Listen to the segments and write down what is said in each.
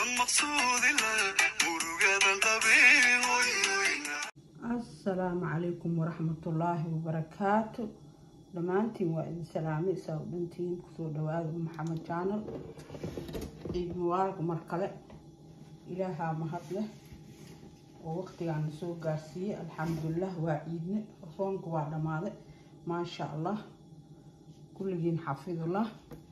asalaamu calaykum waraxmatullaahi wabarakaatu dhammaantiin waa idin salaamay saa u dhantiin kusoo dhawaada maxamed jaanal ciid mubaarak mar kale ilaahaa mahad leh oo waqtigaana soo gaarsiiyey alxamdulilah waa ciidne soonka waa dhammaaday maasha allah kulligiin xafidullah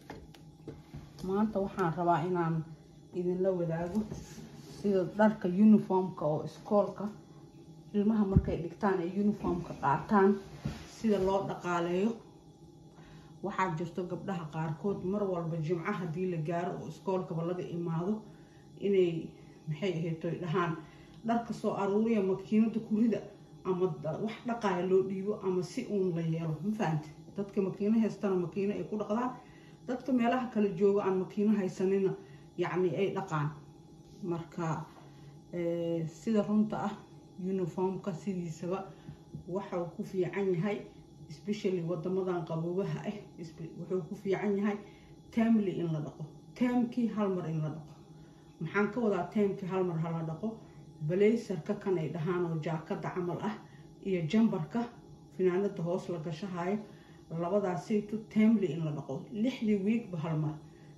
maanta waxaan rabaa inaan idinla wadaago sida dharka uniformka oo iskoolka ilmaha markay dhigtaan ay uniformka qaataan sida loo dhaqaaleeyo waxaa jirto gabdhaha qaarkood mar walba jimco haddii la gaaro oo iskoolkaba laga imaado inay maxay ahaytoy dhahaan dharka soo aruuriya makiinada kurida ama wax dhaqaaya loo dhiibo ama si uun la yeelo ma fahamte dadka makiino haystana makiino ay ku dhaqdaan dadka meelaha kala jooga aan makiino haysanina yacni ay dhaqaan marka sida runta ah uniformka sidiisaba waxau ku fiican yahay especially wadamadan qaboobaha ah wuxuu ku fiican yahay tamly in la dhaqo taamkii hal mar in la dhaqo maxaan ka wadaa taamkii hal mar hala dhaqo balaysarka kan ay dhahaan oo jaakada camal ah iyo jambarka finaanada hoos la gashahayo labadaasaytu tamly in la dhaqo lixdii wiigba hal mar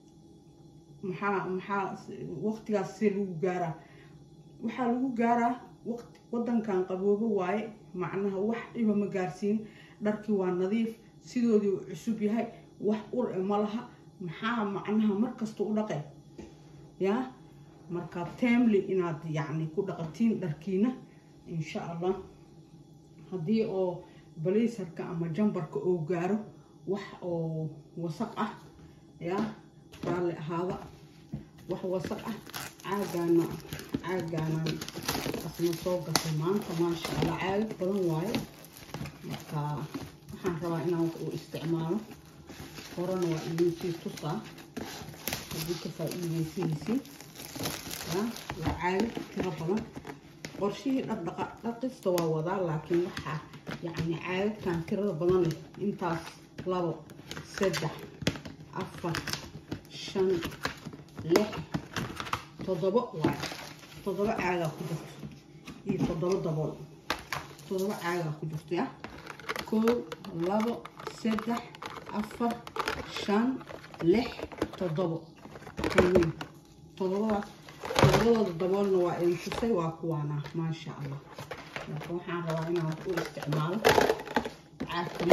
maxaa maxaa waqtigaas see lagu gaaraa waxaa lagu gaaraa waqti wadankan qaboobo waaye macnaha wax dhiba ma gaarsiin dharkii waa nadiif sidoodii uu cusub yahay wax ur e ma laha maxaa macnaha markasta u dhaqe yaa marka tamly inaad yacni ku dhaqatiin dharkiina insha allah haddii oo balaysarka ama jambarka oo gaaro wax oo wasaq ah yaa raalli ahaada wax wasaq ah caagaana caagaanaan asna soo gatay maanta maasha allah caagag badan waayo marka waxaan rabaa inaan wax uu isticmaalo horena waa idinsii tusaa haddii ka faa-iideysanaysiin yaa waa caagag tiro badan qorshihii dhaqdhaqa dhaqista waa wadaa laakiin waxaa yacni caagagtan tirada badan leh intaas labo saddex afar shan lix toddobo waay toddobo caagaa ku jirto iyo toddobo dabool toddobo caagaa ku jirto ya koow labo saddex afar shan lix toddobo weyn toddobadaas toddobadooda daboolna waa idin tusay waa kuwaana maasha allah marka waxaan rabaa inaan wax u isticmaalo caagka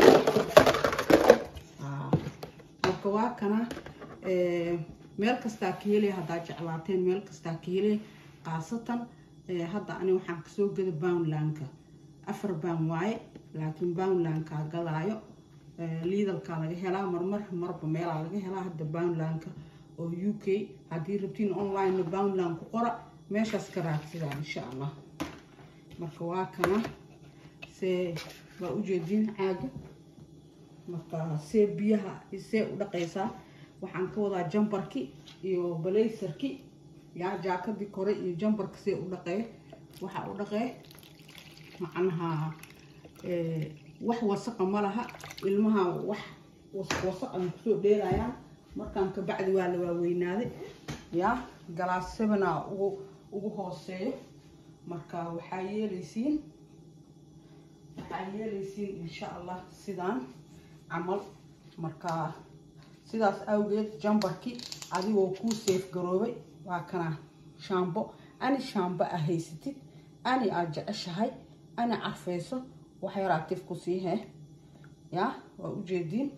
marka waa kana meel kastaa ka helaya haddaa jeclaateen meel kastaa ka helaya khaasatan hadda ani waxaan kasoo gada boundlandka afar baan waaye laakiin boundlandkaa gadaayo liidalkaa laga helaa marmar marba meelaa laga helaa hadda boundlandka oo u k haddii rabtiin online boundland ku qora meeshaas ka raadsadaa insha allah marka waa kana see waa ujeediin caaga marka see biyaha see u dhaqaysaa waxaan ka wadaa jambarki iyo balaysarki yaa jaakadii kore iyo jambarka see u dhaqee waxaa u dhaqee macnaha wax wasaqa ma laha ilmaha wax wasaq aan kusoo dheerayaan markaan kabacdi waa la waaweynaaday yaa galaas sevena ugu ugu hooseeyo marka waxaa yeelaysiin waxaa yeelaysiin insha allah sidaan camal marka sidaas awgeed jambarkii adigoo kuu seef garoobay waa kana shaambo ani shaambo a haysatid ani aad jeceshahay ani carfayso wax yaraa tif ku sii hee yaa waa ujeediin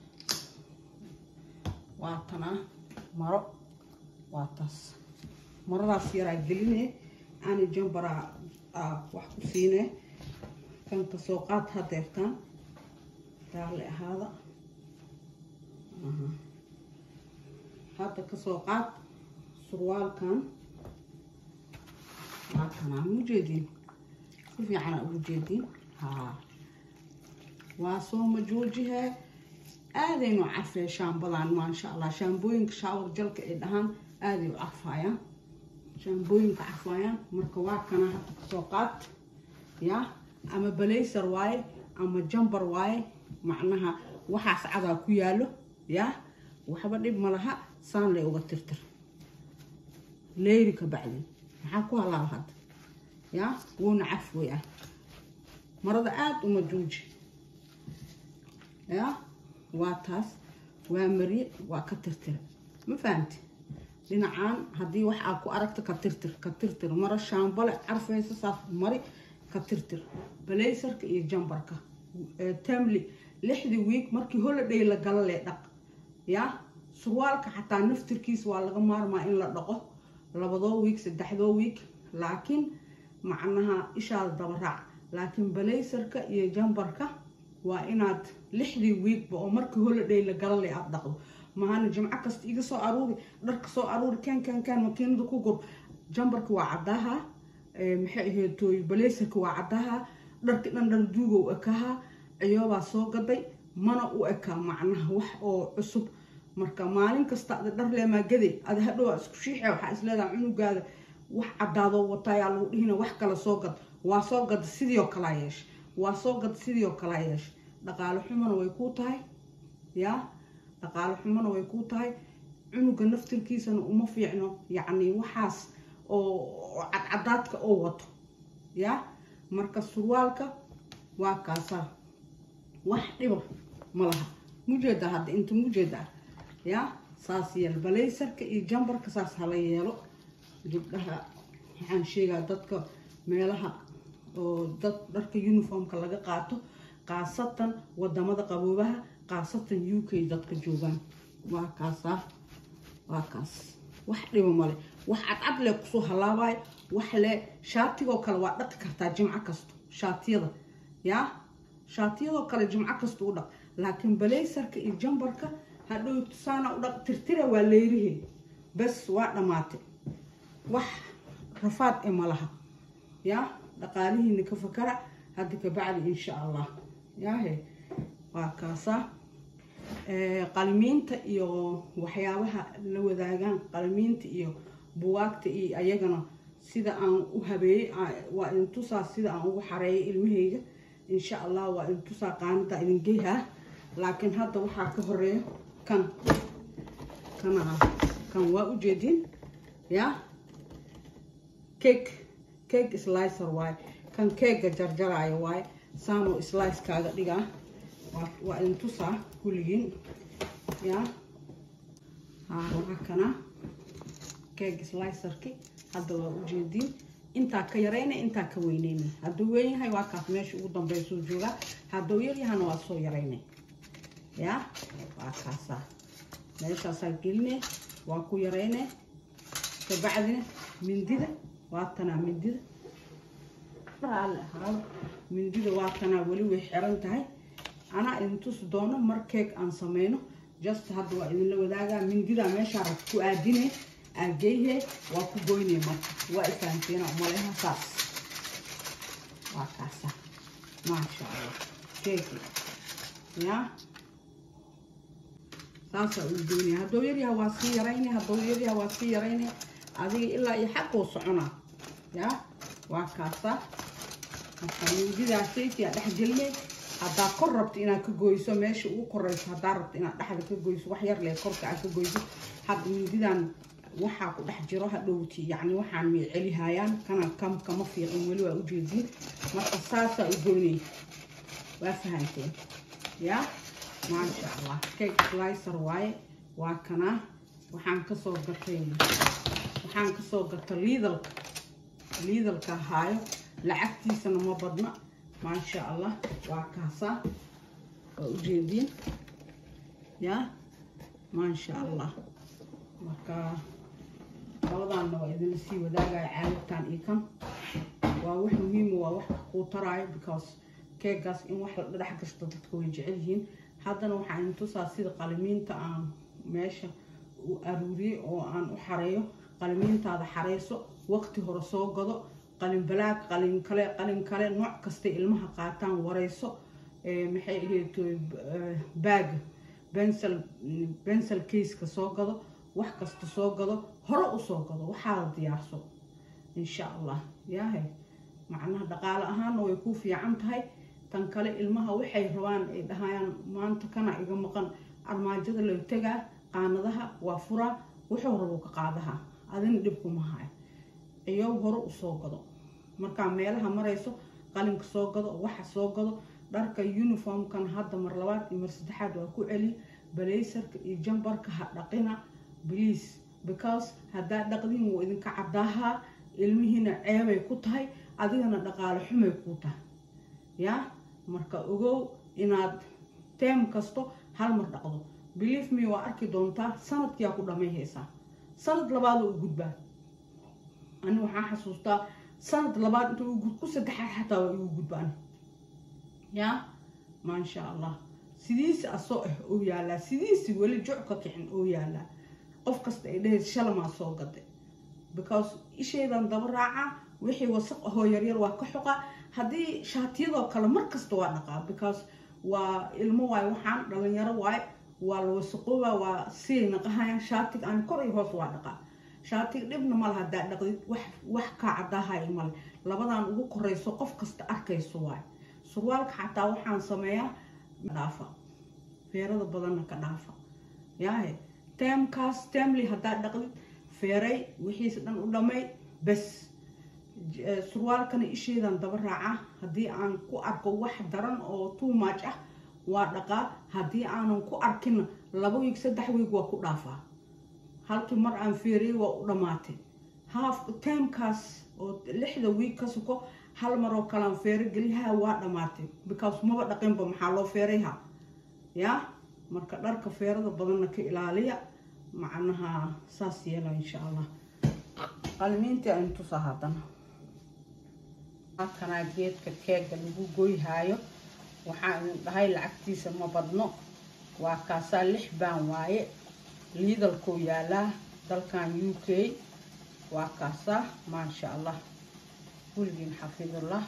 waa tanaa maro waa taas maradaas yaraa geline ani jambaraa wax ku siine kan kasoo qaad hadeertaan raalli ahaada hadda kasoo qaad surwaalkan waa kanaa ma ujeediin si fiicana ugu jeediin haa waa soo majoojihe aadaynu carfee shaambadan maasha allah shaambooyinka shaawar jalka ay dhahaan aaday u carfaayaan shaambooyinka carfaayaan marka waa kana hadda kasoo qaad yaa ama balaysar waaye ama jambar waaye macnaha waxaas cadaa ku yaalo yaa waxba dhib ma laha saan lay uga tirtir leyri ka bacdin maxaa ku halaaba hadda yaa wuuna cafway ah marada aada uma juuji yaa waa taas waa mariye waa ka tirtira ma fahamti dhinacaan haddii wax aad ku aragta ka tirtir ka tirtir mara shaambale carfaysa saas mari ka tirtir balaysarka iyo jambarka tamli lixdii wiig markii holiday la gala lee dhaq yaa surwaalka xataa naftirkiisa waa laga maarmaa in la dhaqo labadoo wiig saddexdoo wiig laakiin macnaha ishaada dabaraac laakiin balaysarka iyo jambarka waa inaad lixdii wiigba oo markii holiday la gala lee aada dhaqdo mahana jimco kasta iga soo aruuri dharka soo aruuri kaan kaan kaan makiinada ku gur jambarka waa caddaha maxay ahayd tooy balaysarka waa caddaha dharka dhan dhan duugow ekaha ciyoobaa soo gaday mana u ekaa macnaha wax oo cusub marka maalin kasta ada dhar leemaa gaday ada hadhow isku shiixe waxaa isleedaha cunugaada wax caddaadoo wataayaa lagu dhihina wax kale soo gad waa soo gada sidiioo kalaa yeesha waa soo gada sidiioo kalaa yeesha dhaqaale xumona way kuu tahay yaa dhaqaale xumona way kuu tahay cunuga naftirkiisana uma fiicno yacni waxaas oo cadcadaadka oo wato yaa marka surwaalka waa kaasaa wax dhiba ma laha mujeeda hadda inta mujeeda yaa saas yeel balaysarka iyo jambarka saas hala yeelo gabdhaha waxaan sheegaa dadka meelaha oo dad dharka uniformka laga qaato khaasatan wadamada qaboobaha khaasatan u k dadka joogaan waa kaasaa waa kaas wax dhiba male wax cadcad lee kusoo halaabayo wax lee shaatigoo kale waa dhaqi kartaa jimco kasto shaatiyada yaa shaatiyadoo kale jimco kasta u dhaq laakiin balaysarka iyo jambarka hadhow tusaana u dhaq tirtira waa leerihe bas waa dhammaatay wax rafaad e malaha yaa dhaqaalihiina ka fakara hadda ka bacdi insha allah yaahe waa kaasaa qalmiinta iyo waxyaabaha la wadaagaan qalmiinta iyo buwaagta iyo ayagana sida aan u habeeyey waa idin tusaa sida aan ugu xareeyay ilmahayga insha allah waa idin tusaa qaanada idin geyhaa laakiin hadda waxaa ka horeeyo kan kana kan waa ujeedin yaa cake cake slicer waaye kan keega jarjaraayo waaye saanoo slice kaaga dhigaa waa idin tusaa kulligiin yaa waa kana keeg slicerki hadda waa ujeediin intaa ka yarayna intaa ka weyneyna hadduu weyn yahay waa kaas meesha ugu dambeysuu joogaa hadduu yaryahana waa soo yarayna yaa waa kaasaa meeshaasaa geline waa ku yarayne kabacdina mindida waa tanaa mindida mindida waa tanaa weli way xiran tahay anaa idin tusi doono mar keeg aan sameyno just hadda waa idinla wadaagaa mindidaa meeshaa rabta ku aadine aageyhe waa ku goyne marka waa ifahanteena umaleha saas waa kaasa maasha allah keegi yaa saasaa uu goynaya hadduu yaryaha waa sii yarayne hadduu yaryaha waa sii yarayne adiga ilaa iyo xaquu soconaa yaa waa kaasa marka mindidaa saytiyaa dhex geline haddaa kor rabto inaad ka goyso meesha ugu koreyso haddaa rabto inaad dhexda ka goyso wax yar lee korka aad ka goyso hadda mindidan waxaa ku dhex jiro hadhowti yacni waxaan may celihayaan kana kam kama fiiqin weli waa ujeediin marka saasaa u goynay waa fahanteen yaa maasha allah cake slicer waaye waa kanaa waxaan kasoo gatay waxaan kasoo gatay liidalka liidalka haayo lacagtiisana ma badna maasha allah waa kaasaa waa ujeediin yaa maasha allah marka labadaanna waa idinla sii wadaagaya caadadtan iyo kan waa wax muhiima waa wax kuu taraayo because keegaas in wax la dhex gashto dadka way jecel yihiin haddana waxaa idin tusaa sida qalimiinta aan meesha u aruuriyey oo aan u xareeyo qalimiintaada xareyso waqti hore soo gado qalin balaag qalin kale qalin kale nooc kastay ilmaha qaataan wareyso maxay ahayd baaga bensel bensel caseka soo gado wax kasta soo gado hore usoo gado waxaada diyaarso insha allah yaahe macnaha dhaqaale ahaanna way ku fiican tahay tan kale ilmaha waxay rabaan ay dhahayaan maanta kana iga maqan armaajada loo tegaa qaanadaha waa furaa wuxuu rabo ka qaadaha adina dhib kuma hayo iyow hore usoo gado markaa meelaha marayso qalinka soo gado waxa soo gado dharka uniformkan hadda mar labaad iyo mar saddexaad waa ku celi balaysarka iyo jambarka ha dhaqina please because haddaa dhaqdin wuu idinka cadaahaa ilmihiina ceebay ku tahay adigana dhaqaale xumay kuu tahay yaa marka ogow inaad teem kasto hal mar dhaqdo believe me waa arki doontaa sanadkiyaa ku dhammayhaysaa sanad labaad u gudbaa ani waxaan xasuustaa sanad labaad inta ku saddexaad xataa waa igu gudbaan yaa maasha allah sidiisi asoo ah oo yaalaa sidiisi weli joc ka kicin oo yaalaa qof kasta ay dhahaysa shalamaa soo gaday because ishaydan daba raaca wixii wasaq ahoo yaryar waa ka xoqa haddii shaatiyadoo kale mar kasta waa dhaqaa because waa ilmo waayo waxaan dhalinyaro waayo waa la wasaqooba waa siay naqahayaan shaatiga aan kor iyo hoos waa dhaqaa shaatiga dhibna male haddaa dhaqdid wax wax kaa cadaahayo male labadan ugu korayso qof kasta arkayso waayo surwaalka xataa waxaan sameeyaa dhaafa feerada badanna ka dhaafa yaahe teemkaas teemli haddaa dhaqdid feeray wixiisa dhan u dhamay bes surwaalkana isheedan daba raaca haddii aan ku arko wax daran oo too much ah waa dhaqaa haddii aanan ku arkinna laba wiig saddex wiig waa ku dhaafaa halkii mar aan feeriyey waa u dhammaatay haaf teemkaas oo lixda wiig ka suko hal mar oo kalean feero geliyaha waa dhammaatay because maba dhaqinba maxaa loo feerayha yaa marka dharka feerada badanna ka ilaaliya macnaha saas yeela insha allah qalmiintii aynu tusaa haddana halkanaa geedka keega lagu goyhaayo waxaa idin dhahay lacagtiisa ma badno waa kaasaa lix baan waaye liidalkuu yaalaa dalkan u k waa kaasaa maasha allah weligiin xafidullah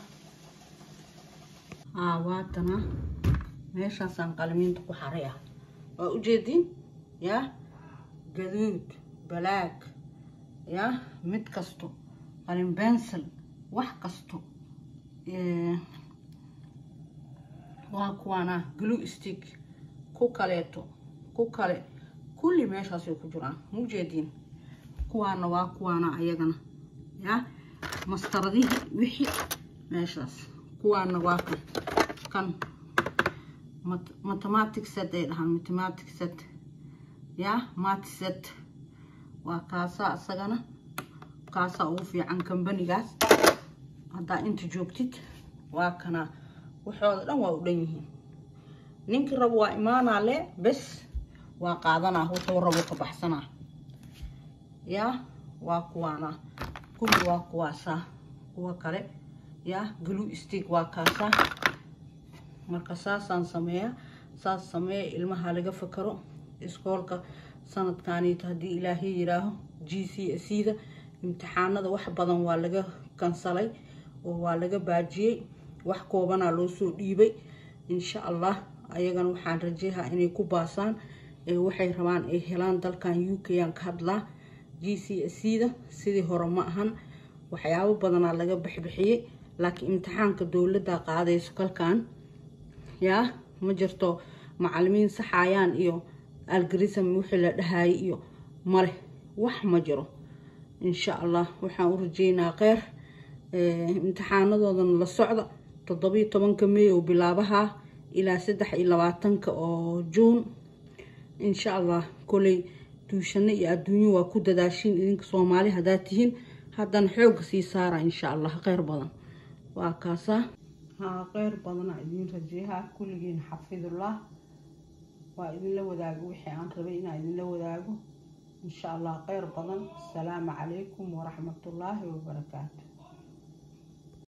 aa waatana meeshaasaan qalmiinta ku xaray ah waa ujeediin yaa gaduud balaag yaa mid kasto qalin bensel wax kasto waa kuwaana glue stick ku kaleeto ku kale kulli meeshaasay ku jiraan maujeediin kuwaana waa kuwaana ayagana yaa mastaradihii wixii meeshaas kuwaana waa kan kan mathematic set ay dhahaan mathematic set yaa mat set waa kaasaa isagana kaasaa ugu fiican kambanigaas haddaa inta joogtid waa kana waxooda dhan waa u dhan yihiin ninkii rabo waa imaanaa le bes waa qaadanaa wuxuu rabo ka baxsanaa yaa waa kuwaana kulli waa kuwaasaa kuwa kale yaa glue stick waa kaasaa marka saasaan sameeyaa saas sameeya ilmaha laga fakaro iskoolka sanadkaaniito haddii ilaahay yiraaho g c s da imtixaanada wax badan waa laga kansalay oo waa laga baajiyey wax koobanaa loo soo dhiibay insha allah ayagana waxaan rajeehaa inay ku baasaan waxay rabaan ay helaan dalkan u k aan ka hadlaa g c s da sidii hore ma ahan waxyaabo badanaa laga bixbixiyey laakiin imtixaanka dowladda qaadayso kalkan yaa ma jirto macalimiin saxayaan iyo algarism wixii la dhahayay iyo male wax ma jiro insha allah waxaan u rajeynaa kheyr imtixaanadoodana la socda toddobiyo tobanka may oo bilaabaha ilaa saddex iyo labaatanka oo juun insha allah koley duushano iyo adduunyo waa ku dadaashiin idinka soomaali haddaad tihiin haddana xoogga sii saara insha allah kheyr badan waa kaasaa haa kheyr badana idiin rajeehaa kulligiin xafidullah waa idinla wadaago wixii aan rabay inaa idinla wadaago insha allah kheyr badan asalaamu calaykum waraxmatullaahi wabarakaatu